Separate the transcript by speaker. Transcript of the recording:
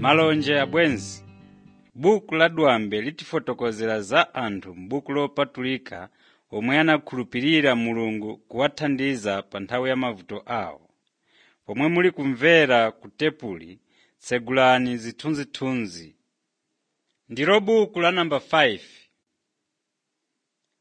Speaker 1: malonje abwenzi buku la dwambe litifotokozera za anthu m'buku lopatulika omwe anakhulupirira mulungu kuwathandiza pa nthawi ya mavuto awo pomwe muli kumvera ku tepuli tsegulani zithunzithunzi ndilo buku la namba 5